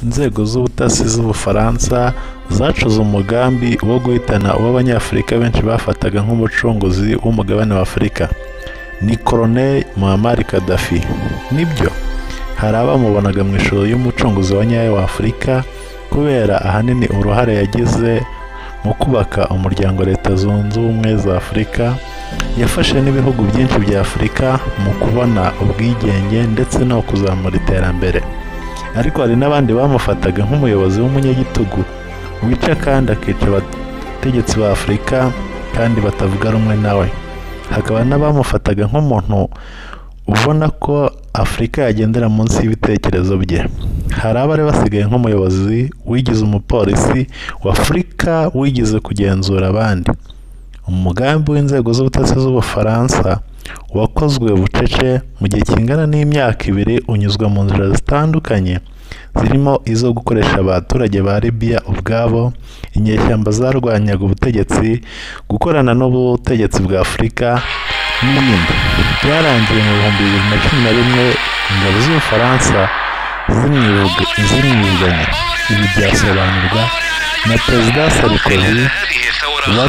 Inzego z'ubutasi z'Ubufaransa zacuze umugambi wo guhitana uwo Abanyafurika benshi bafataga nk'umucunguzi w'umugabane wa Afurika, ni Colonel Muammar Gaddafi. Nibyo, hari abamubonaga mu ishusho y'umucunguzi wa nyayo wa Afurika kubera ahanini uruhare yagize mu kubaka umuryango Leta Zunze Ubumwe za Afurika, yafashe n'ibihugu byinshi bya Afurika mu kubona ubwigenge ndetse no kuzamura iterambere. Ariko hari n'abandi bamufataga nk'umuyobozi w'umunyagitugu wica kandi akica abategetsi ba Afurika kandi batavuga rumwe nawe. Hakaba n'abamufataga nk'umuntu ubona ko Afurika yagendera munsi y'ibitekerezo bye. Hari abari basigaye nk'umuyobozi wigize umupolisi wa Afurika wigize kugenzura abandi. Umugambi w'inzego z'ubutasi z'Ubufaransa wakozwe bucece mu gihe kingana n'imyaka ibiri unyuzwa mu nzira zitandukanye zirimo izo gukoresha abaturage ba Libya ubwabo, inyeshyamba zarwanyaga ubutegetsi, gukorana n'ubutegetsi bwa Afurika n'ibindi. Byarangiye mu bihumbi bibiri na cumi na rimwe ingabo z'Ubufaransa zimwivuga- zimwivuganye. Ibi byasobanurwa na Perezida Sarkozy wari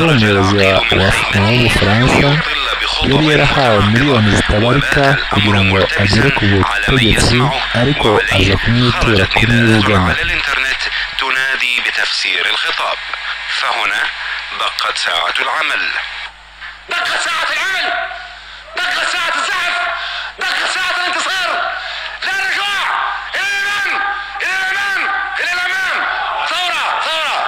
umuyobozi wa wa- w'Ubufaransa yari yarahawe miliyoni zitabarika kugira ngo agere ku butegetsi ariko aza kumwitura kumwivugana على الانترنت تنادي بتفسير الخطاب فهنا دقت ساعة العمل دقت ساعة العمل دقت ساعة الزحف دقت ساعة الانتصار لا رجوع إلى الأمام إلى الأمام إلى الأمام ثورة ثورة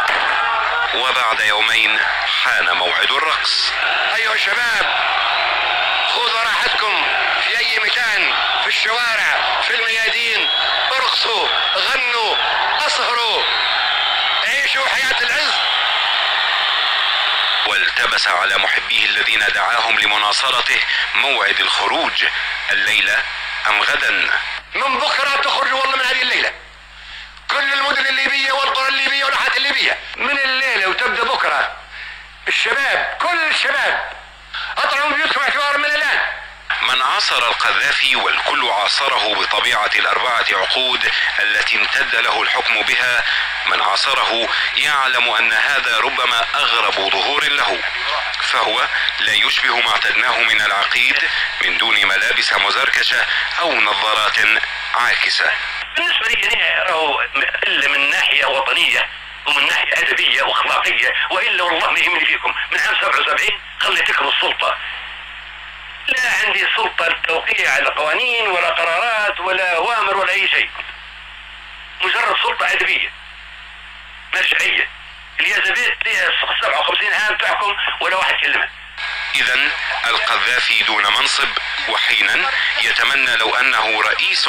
وبعد يومين حان موعد الرقص أيها الشباب خذوا راحتكم في اي مكان في الشوارع في الميادين ارقصوا غنوا اسهروا عيشوا حياة العز والتبس على محبيه الذين دعاهم لمناصرته موعد الخروج الليلة ام غدا من بكرة تخرجوا والله من هذه الليلة كل المدن الليبية والقرى الليبية والحات الليبية من الليلة وتبدأ بكرة الشباب كل الشباب اطلعوا من بيوتكم اعتبار من الان من عاصر القذافي والكل عاصره بطبيعة الأربعة عقود التي امتد له الحكم بها من عاصره يعلم أن هذا ربما أغرب ظهور له فهو لا يشبه ما اعتدناه من العقيد من دون ملابس مزركشة أو نظارات عاكسة بالنسبه لي انا راهو الا من ناحيه وطنيه ومن ناحيه ادبيه واخلاقيه والا والله ما يهمني فيكم من عام 77 خليتكم السلطه لا عندي سلطه للتوقيع على قوانين ولا قرارات ولا اوامر ولا اي شيء مجرد سلطه ادبيه مرجعيه اليزابيث لها 57 عام تحكم ولا واحد كلمه إذا القذافي دون منصب وحينا يتمنى لو أنه رئيس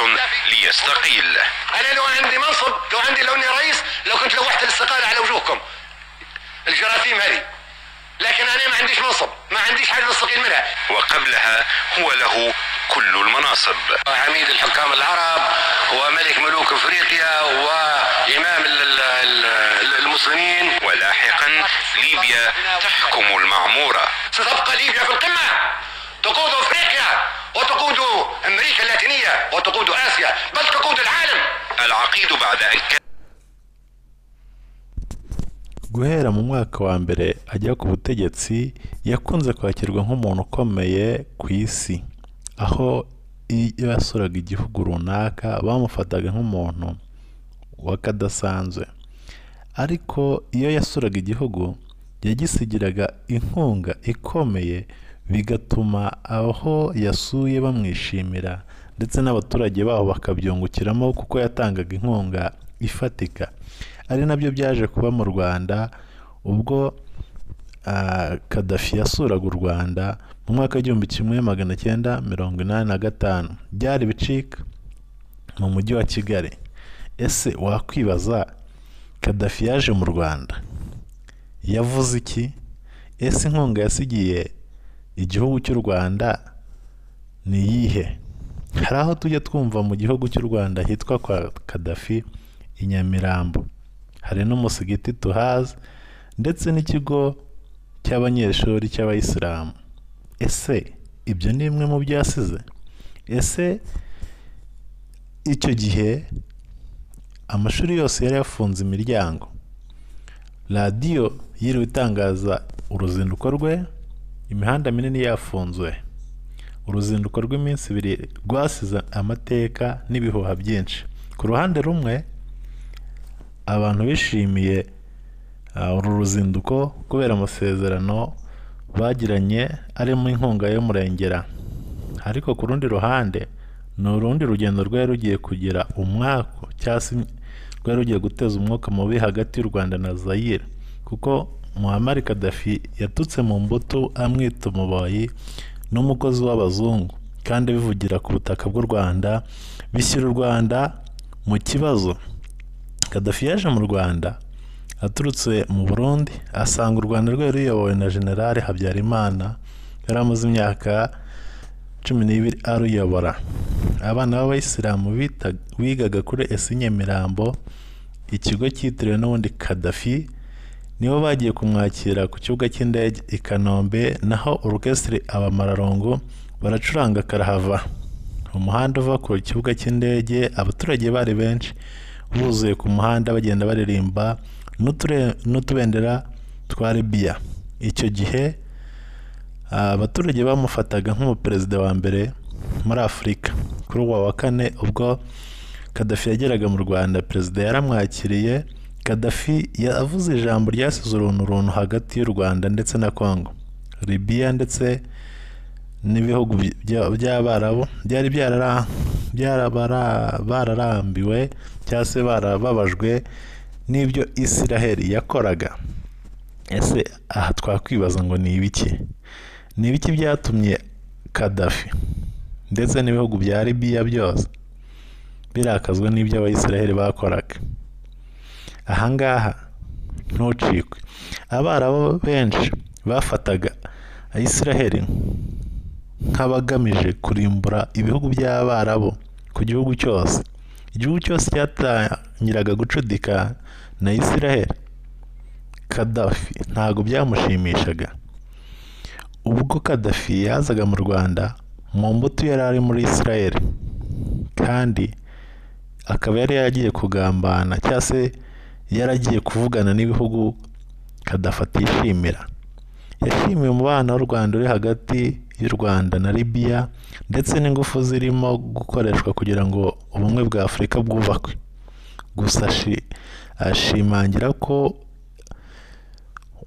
ليستقيل انا لو عندي منصب لو عندي لو اني رئيس لو كنت لوحت الاستقاله على وجوهكم الجراثيم هذه لكن انا ما عنديش منصب ما عنديش حاجه نستقيل منها وقبلها هو له كل المناصب عميد الحكام العرب وملك ملوك افريقيا وامام ال- ال- ال- المسلمين ولاحقا ليبيا تحكم المعمورة ستبقى ليبيا في القمه تقود افريقيا وتقود امريكا اللاتينيه وتقود اسيا بل تقود العالم العقيد بعد أن كان guhera mu mwaka wa mbere ajya ku butegetsi yakunze kwakirwa nk'umuntu ukomeye ku isi aho iyo yasuraga igihugu runaka bamufataga nk'umuntu w'akadasanzwe ariko iyo yasuraga igihugu yagisigiraga inkunga ikomeye bigatuma aho yasuye bamwishimira ndetse n'abaturage baho bakabyungukiramo kuko yatangaga inkunga ifatika ari nabyo byaje kuba mu Rwanda ubwo ah, Gaddafi yasuraga u Rwanda mu mwaka w'igihumbi kimwe magana cyenda mirongo inani na gatanu byari bicika mu mujyi wa Kigali ese wakwibaza Gaddafi yaje mu Rwanda yavuze iki ese inkunga yasigiye igihugu cy'u Rwanda ni iyihe hari aho tujya twumva mu gihugu cy'u Rwanda hitwa kwa Kadafi i Nyamirambo hari n'umusigiti tuhazi ndetse n'ikigo cy'abanyeshuri cy'abayisilamu ese ibyo ni bimwe mu byo yasize ese icyo gihe amashuri yose yari yafunze imiryango radiyo yiriwe itangaza uruzinduko rwe imihanda minini yafunzwe uruzinduko rw'iminsi ibiri rwasize amateka n'ibihuha byinshi ku ruhande rumwe abantu bishimiye ah, uru ruzinduko kubera amasezerano bagiranye arimo inkunga y'umurengera ariko ku rundi ruhande ni urundi rugendo rwari rugiye kugira umwaka cyangwa se rwari rugiye guteza umwuka mubi hagati y'u rwanda na zayire kuko muhammad kadafi yatutse mu mbuto amwita umuboyi n'umukozi w'abazungu kandi bivugira ku butaka bw'u rwanda bishyira u rwanda mu kibazo kadafi yaje mu rwanda aturutse mu burundi asanga u rwanda rwari ruyobowe na generale habyarimana yari amaze imyaka cumi n'ibiri aruyobora abana b'abayisilamu bita- bigaga kuri esi nyamirambo ikigo cyitiriwe n'ubundi kadafi nibo bagiye kumwakira ku kibuga cy'indege i kanombe naho orukesitiri abamararongo baracuranga karahava umuhanda uva ku kibuga cy'indege abaturage bari benshi buzuye ku muhanda bagenda baririmba n'uture- n'utubendera twa libiya icyo gihe abaturage bamufataga nk'umuperezida wa mbere muri afurika kuri uwa wa kane ubwo kadafi yageraga mu rwanda perezida yaramwakiriye kadafi yavuze ijambo ryasize uruntu runtu hagati y'u rwanda ndetse na congo libiya ndetse n'ibihugu bya- by'abarabu byari byarara- byarabara- bararambiwe cyangwa se barababajwe n'ibyo isiraheli yakoraga ese aha twakwibaza ngo ni ibiki ni ibiki byatumye kadafi ndetse n'ibihugu bya libiya byose birakazwa n'ibyo abayisiraheli bakoraga ahangaha ntucikwe abarabu benshi bafataga ayisiraheli nk'abagamije kurimbura ibihugu by'abarabu ku gihugu cyose igihugu cyose cyatangiraga gucudika na isiraheli kadafi ntabwo byamushimishaga ubwo kadafi yazaga mu rwanda mu mbuto yari ari muri israel kandi akaba yari yaragiye kugambana cyangwa se yaragiye kuvugana n'ibihugu kadafi atishimira yashimiye umubano w'u rwanda uri hagati y'u rwanda na libiya ndetse n'ingufu zirimo gukoreshwa kugira ngo ubumwe bwa afurika bwubakwe gusa ashi- ashimangira ko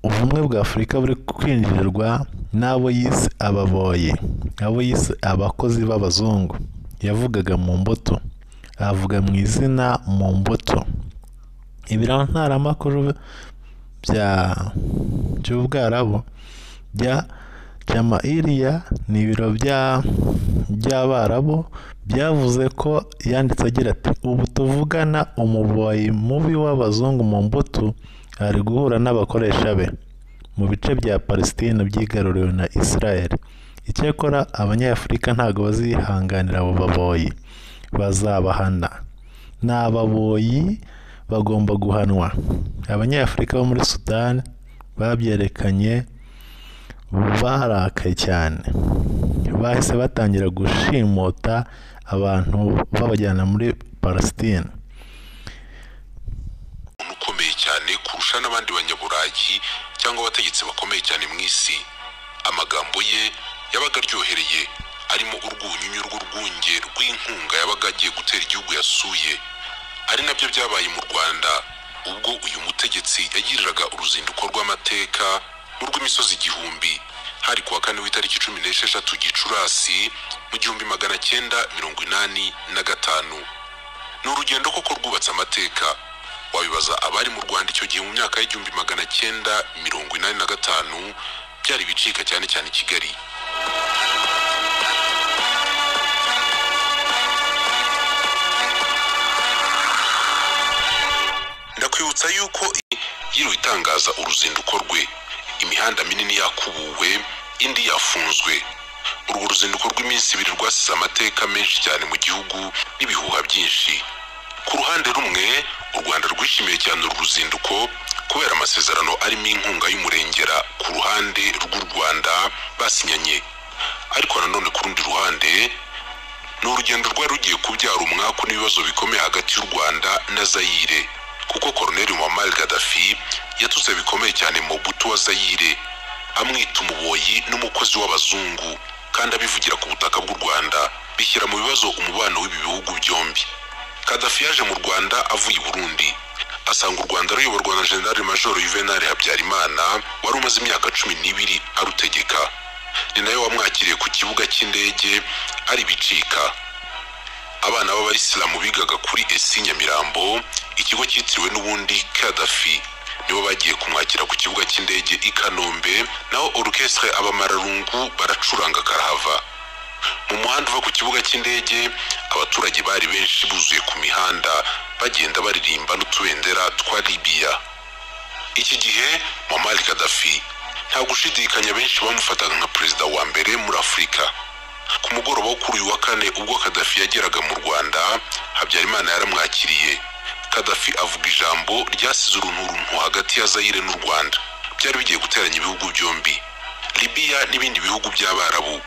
ubumwe bwa afurika buri kwinjirwa n'abo yise ababoye abo yise abakozi b'abazungu yavugaga mu mbuto avuga mu izina mu mbuto ibirantaramakuru bya by'ubwarabo bya jamairiya ni ibiro bya by'abarabu byavuze ko yanditse agira ati ubu tuvugana umuboyi mubi w'abazungu mu mbuto ari guhura n'abakoresha be mu bice bya palesitine byigaruriwe na israel icyakora abanyafurika ntabwo bazihanganira abo baboyi bazabahana ni ababoyi bagomba guhanwa abanyafurika bo muri sudani babyerekanye barakaye cyane bahise batangira gushimuta abantu babajyana muri palesitine umuntu ukomeye cyane kurusha n'abandi banyaburayi cyangwa abategetsi bakomeye cyane mu isi amagambo ye yabaga aryohereye arimo urwunyunyu rw'urwunge rw'inkunga yabaga agiye gutera igihugu yasuye ari nabyo byabaye mu rwanda ubwo uyu mutegetsi yagiriraga uruzinduko rw'amateka n'urw'imisozi igihumbi hari kuwa kane w'itariki cumi n'esheshatu gicurasi mu gihumbi magana cyenda mirongo inani na gatanu ni urugendo koko rwubatse amateka wabibaza abari mu rwanda icyo gihe mu myaka y'igihumbi magana cyenda mirongo inani na gatanu byari ibicika cyane cyane i kigali ndakwibutsa yuko i- yiriwe itangaza uruzinduko rwe imihanda minini yakubuwe indi yafunzwe urwo ruzinduko rw'iminsi ibiri rwasize amateka menshi cyane mu gihugu n'ibihuha byinshi ku ruhande rumwe u rwanda rwishimiye cyane uru ruzinduko kubera amasezerano arimo inkunga y'umurengera ku ruhande rw'u rwanda basinyanye ariko nanone ku rundi ruhande ni urugendo rwari rugiye kubyara umwaku n'ibibazo bikomeye hagati y'u rwanda na zayire kuko koroneli muammar gaddafi yatutse bikomeye cyane mu buto wa zayire amwita umuboyi n'umukozi w'abazungu kandi abivugira ku butaka bw'u rwanda bishyira mu bibazo umubano w'ibi bihugu byombi kadafi yaje mu rwanda avuye i burundi asanga u rwanda ruyoborwa na generali majoro yuvenali habyarimana wari umaze imyaka cumi n'ibiri arutegeka ni nayo wamwakiriye ku kibuga cy'indege ari bicika abana b'abayisilamu bigaga kuri esi nyamirambo ikigo cyitiriwe n'ubundi kadafi nibo bagiye kumwakira ku kibuga cy'indege i kanombe naho orukestre abamararungu baracuranga karahava mu muhanda uva ku kibuga cy'indege abaturage bari benshi buzuye ku mihanda bagenda baririmba n'utubendera twa libiya iki gihe muammar gaddafi nta gushidikanya benshi bamufataga nka perezida wa mbere muri afurika ku mugoroba wo kuri uyu wa kane ubwo kadafi yageraga mu rwanda habyarimana yaramwakiriye kadafi avuga ijambo ryasize urunturuntu hagati ya zayire n'u rwanda byari bigiye guteranya ibihugu byombi libiya n'ibindi bihugu by'abarabu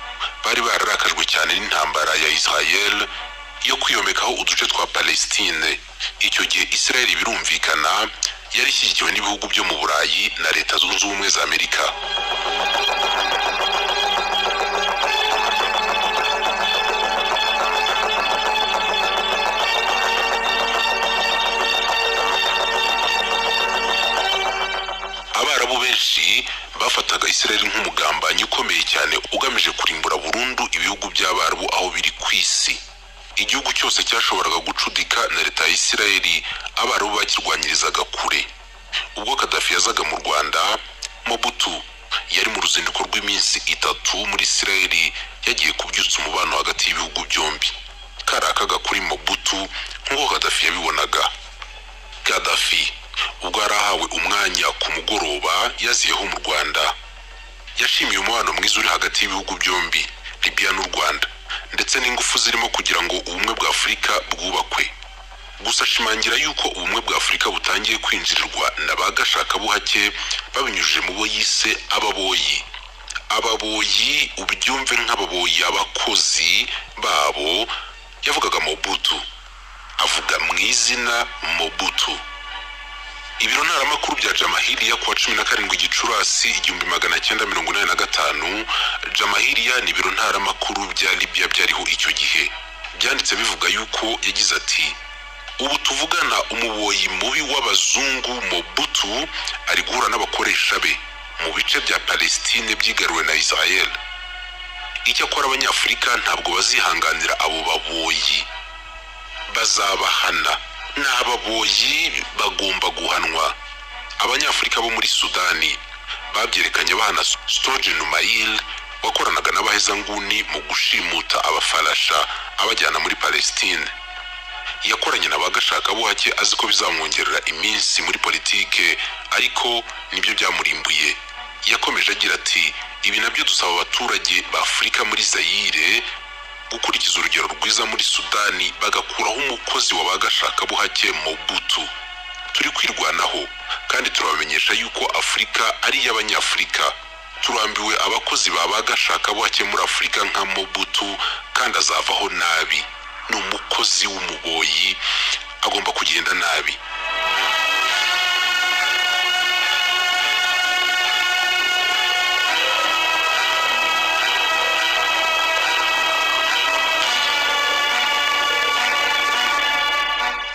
bari bararakajwe cyane n'intambara ya israel yo kwiyomekaho uduce twa palestine icyo gihe israel birumvikana yari ishyigikiwe n'ibihugu byo mu burayi na leta zunze ubumwe za amerika abarabu benshi bafataga israel nk'umugambanyi ukomeye cyane ugamije kurimbura burundu ibihugu by'abarabu aho biri ku isi igihugu cyose cyashoboraga gucudika na leta ya israel abarabu bakirwanyirizaga kure ubwo kadafi yazaga mu rwanda mobutu yari mu ruzinduko rw'iminsi itatu muri israel yagiye kubyutsa umubano hagati y'ibihugu byombi kari akaga kuri mobutu nk'uko kadafi yabibonaga Gaddafi ubwo yari ahawe umwanya ku mugoroba yaziyeho mu Rwanda yashimiye umubano mwiza uri hagati y'ibihugu byombi Libya n'u Rwanda ndetse n'ingufu zirimo kugira ngo ubumwe bwa Afurika bwubakwe gusa ashimangira yuko ubumwe bwa Afurika butangiye kwinjirirwa na ba gashakabuhake babinyujije mu bo yise ababoyi ababoyi ubyumve nk'ababoyi abakozi babo yavugaga Mobutu avuga mu izina Mobutu ibiro ntaramakuru bya jamahiriya kuwa cumi na karindwi gicurasi igihumbi magana cyenda mirongo inani na gatanu jamahiriya ni ibiro ntaramakuru bya libiya byariho icyo gihe byanditse bivuga yuko yagize ati ubu tuvugana umuboyi mubi w'abazungu mobutu ari guhura n'abakoresha be mu bice bya palestine byigaruwe na israel icyakora abanyafurika ntabwo bazihanganira abo baboyi bazabahana ni ababoyi bagomba guhanwa abanyafurika bo muri sudani babyerekanye bahana sitoje numayil wakoranaga n'abahezanguni mu gushimuta abafarasha abajyana muri palestine yakoranye na ba gashakabuhake azi ko bizamwongerera iminsi muri politike ariko nibyo byamurimbuye yakomeje agira ati ibi nabyo dusaba abaturage ba afurika muri zayire gukurikiza urugero rwiza muri sudani bagakuraho umukozi wa ba gashakabuhake mobutu turi kwirwanaho kandi turabamenyesha yuko afurika ari iy'abanyafurika turambiwe abakozi ba ba gashakabuhake muri afurika nka mobutu kandi azavaho nabi ni umukozi w'umuboyi agomba kugenda nabi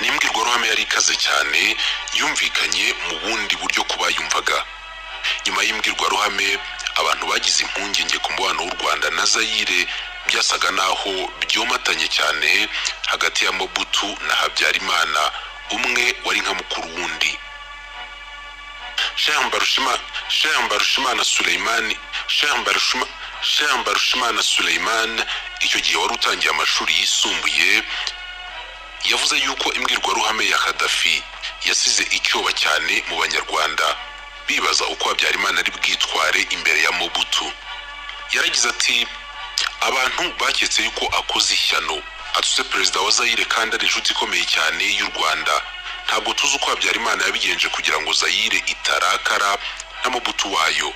ni imbwirwaruhame yari ikaze cyane yumvikanye mu bundi buryo ku bayumvaga nyuma y'imbwirwaruhame abantu bagize impungenge ku mubano w'u rwanda na zayire byasaga n'aho byomatanye cyane hagati ya mobutu na habyarimana umwe wari nka mukuru w'undi Sheikh Mbarushima- Sheikh Mbarushimana Suleimani Sheikh Mbarushima- Sheikh Mbarushimana Suleiman icyo gihe wari utangiye amashuri yisumbuye yavuze yuko imbwirwaruhame ya kadafi yasize icyoba cyane mu banyarwanda bibaza uko habyarimana ari bwitware imbere ya mobutu yaragize ati abantu baketse yuko akoze ishyano atuse perezida wa zayire kandi ari inshuti ikomeye cyane y'u rwanda ntabwo tuzi uko habyarimana yabigenje kugira ngo zayire itarakara na mobutu wayo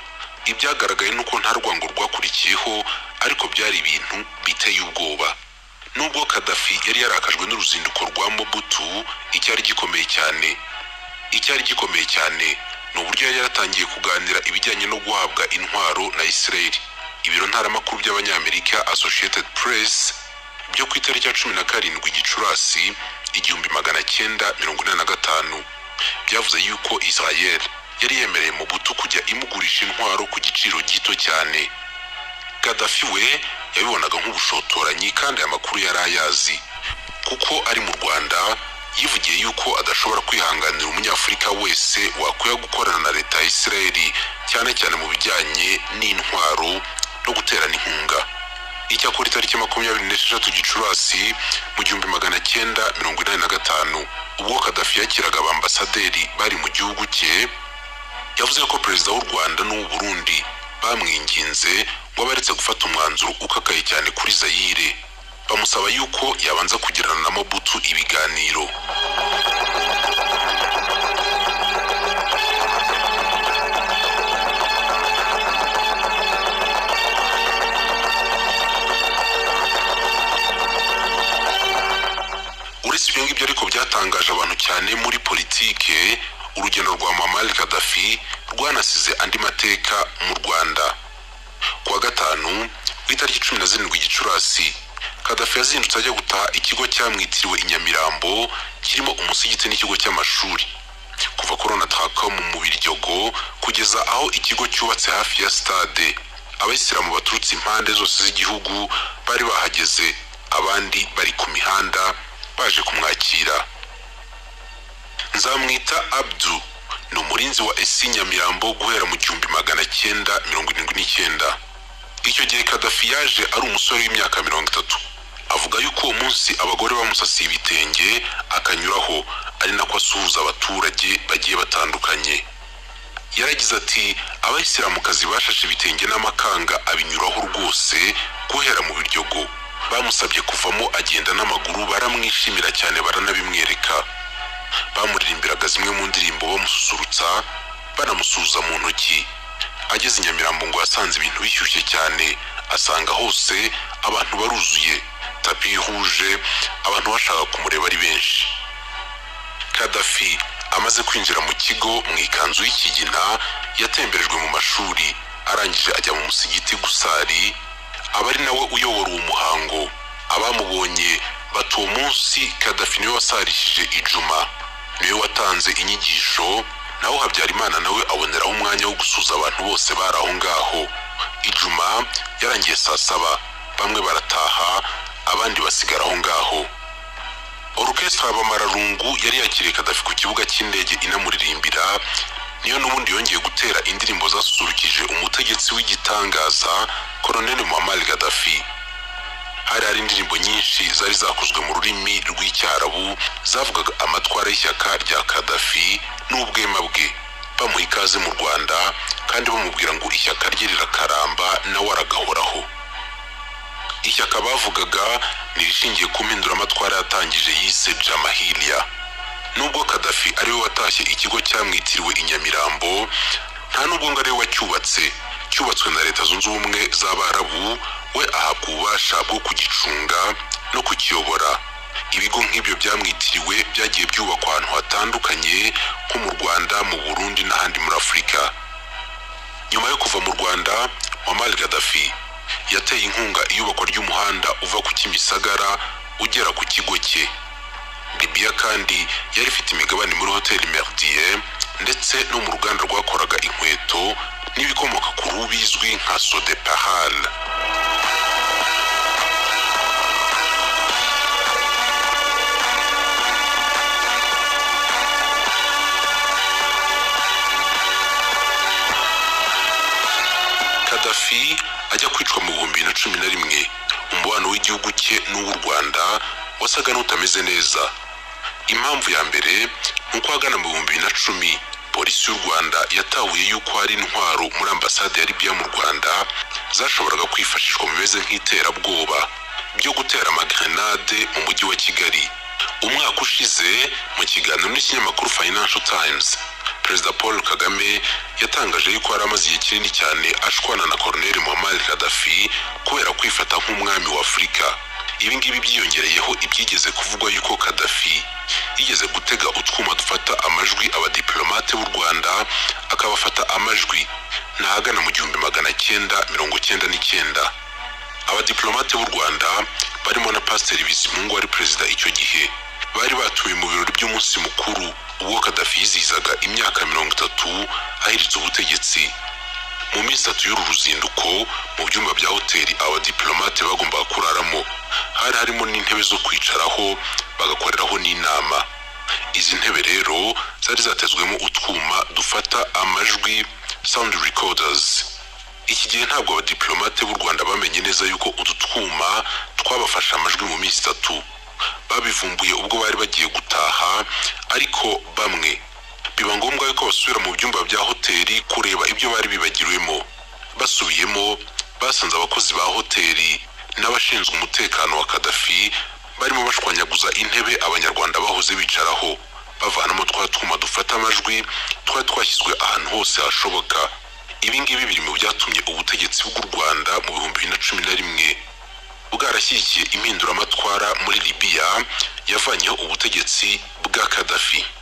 ibyagaragaye ni uko nta rwango rwakurikiyeho ariko byari ibintu biteye ubwoba nubwo kadafi yari yarakajwe n'uruzinduko rwa mobutu icyari gikomeye cyane icyari gikomeye cyane ni uburyo yari yaratangiye kuganira ibijyanye no guhabwa intwaro na israel ibiro ntaramakuru by'abanyamerika associated press byo ku itariki ya cumi na karindwi gicurasi igihumbi magana cyenda mirongo inani na gatanu byavuze yuko israel yari yemereye mobutu kujya imugurisha intwaro ku giciro gito cyane kadafi we yabibonaga nk'ubushotoranyi kandi aya makuru yari ayazi kuko ari mu rwanda yivugiye yuko adashobora kwihanganira umunyafurika wese wakwiye gukorana na leta ya isirayeli cyane cyane mu bijyanye n'intwaro no guterana inkunga icyakora itariki makumyabiri n'esheshatu gicurasi mu gihumbi magana cyenda mirongo inani na gatanu ubwo kadafi yakiraga abambasaderi bari mu gihugu cye yavuze ko perezida w'u rwanda n'uw'u burundi bamwinginze ngo abaretse gufata umwanzuro ukakaye cyane kuri zayire bamusaba yuko yabanza kugirana na mobutu ibiganiro uretse ibyo ngibyo ariko byatangaje abantu cyane muri politike urugendo rwa mamari kadafi rwanasize andi mateka mu rwanda kuwa gatanu ku itariki cumi na zirindwi gicurasi kadafi yazindutse ajya gutaha ikigo cyamwitiriwe i nyamirambo kirimo umusigiti n'ikigo cy'amashuri kuva korona taka mu mubiryogo kugeza aho ikigo cyubatse hafi ya stade abayisilamu baturutse impande zose z'igihugu bari bahageze abandi bari ku mihanda baje kumwakira nzamwita abdu ni umurinzi wa esi nyamirambo guhera mu gihumbi magana cyenda mirongo irindwi n'icyenda icyo gihe kadafi yaje ari umusore w'imyaka mirongo itatu avuga yuko uwo munsi abagore bamusasiye ibitenge akanyuraho ari nako asuhuza abaturage bagiye batandukanye yaragize ati abayisilamukazi bashashe ibitenge n'amakanga abinyuraho rwose guhera mu biryogo bamusabye kuvamo agenda n'amaguru baramwishimira cyane baranabimwereka bamuririmbiraga zimwe mu ndirimbo bamususurutsa banamusuhuza mu ntoki ageze i nyamirambo ngo yasanze ibintu bishyushye cyane asanga hose abantu baruzuye tapi ihuje abantu bashaka kumureba ari benshi kadafi amaze kwinjira mu kigo mu ikanzu y'ikigina yatemberejwe mu mashuri arangije ajya mu musigiti gusari aba ari nawe uyobora uwo muhango abamubonye bati uwo munsi kadafi niwe wasarishije ijuma niwe watanze inyigisho naho habyarimana nawe aboneraho umwanya wo gusuza abantu bose bari aho ngaho ijuma yarangiye saa saba bamwe barataha abandi basigara aho ngaho orukesitara bamararungu yari yakiriye kadafi ku kibuga cy'indege inamuririmbira niyo n'ubundi yongeye gutera indirimbo zasusurukije umutegetsi w'igitangaza koroneli muhammad gadafi hari hari indirimbo nyinshi zari zakozwe mu rurimi rw'icyarabu zavugaga amatwara y'ishyaka rya kadafi n'ubwema bwe bamuha ikaze mu rwanda kandi bamubwira ngo ishyaka rye rirakaramba nawe aragahoraho ishyaka bavugaga ni irishingiye ku mpinduramatwara yatangije yise jamahiriya nubwo kadafi ariwe watashye ikigo cyamwitiriwe i nyamirambo nta nubwo ngo ariwe wacyubatse cyubatswe na leta zunze ubumwe z'abarabu we ahabwa ububasha bwo kugicunga no kukiyobora ibigo nk'ibyo byamwitiriwe byagiye byubakwa ahantu hatandukanye nko mu rwanda mu burundi n'ahandi muri afurika nyuma yo kuva mu rwanda muammar gaddafi yateye inkunga iyubakwa ry'umuhanda uva ku kimisagara ugera ku kigo cye libiya kandi yari ifite imigabane muri hoteli merdier ndetse no mu ruganda rwakoraga inkweto n'ibikomoka ku ruhu bizwi nka sodepahal kadafi ajya kwicwa mu bihumbi bibiri na cumi na rimwe umubano w'igihugu cye n'uw'u rwanda wasaga n'utameze neza impamvu ya mbere ni uko ahagana mu bihumbi bibiri na cumi polisi y'u rwanda yatahuye y'uko hari intwaro muri ambasade ya libiya mu rwanda zashoboraga kwifashishwa mu bimeze nk'iterabwoba byo gutera amagrenade mu mujyi wa kigali umwaka ushize mu kiganiro n'ikinyamakuru financial times perezida paul kagame yatangaje yuko yari amaze igihe kinini cyane ashwana na koroneli muhammad gaddafi kubera kwifata nk'umwami wa afurika ibi ngibi byiyongereyeho ibyigeze kuvugwa yuko kadafi yigeze gutega utwuma dufata amajwi abadiplomate b'u rwanda akabafata amajwi n'ahagana mu gihumbi magana cyenda mirongo cyenda n'icyenda abadiplomate b'u rwanda barimo na pasiteri bizimungu wari perezida icyo gihe bari batuye mu birori by'umunsi mukuru ubwo kadafi yizihizaga imyaka mirongo itatu ahiritse ubutegetsi mu minsi itatu y'uru ruzinduko mu byumba bya hoteli abadiplomate bagombaga kuraramo hari harimo n'intebe zo kwicaraho bagakoreraho n'inama izi ntebe rero zari zatezwemo utwuma dufata amajwi sound recorders iki gihe ntabwo abadiplomate b'u rwanda bamenye neza yuko utu twuma twabafashe amajwi mu minsi itatu babivumbuye ubwo bari bagiye gutaha ariko bamwe biba ngombwa yuko basubira mu byumba bya hoteli kureba ibyo bari bibagiriwemo basubiyemo basanze abakozi ba hoteli n'abashinzwe umutekano wa kadafi barimo bashwanyaguza intebe abanyarwanda bahoze bicaraho bavanamo twa twuma dufata amajwi twari twashyizwe ahantu hose hashoboka ibi ngibi biri mu byatumye ubutegetsi bw'u rwanda mu bihumbi bibiri na cumi na rimwe bwarashyigikiye impinduramatwara muri libiya yavanyeho ubutegetsi bwa kadafi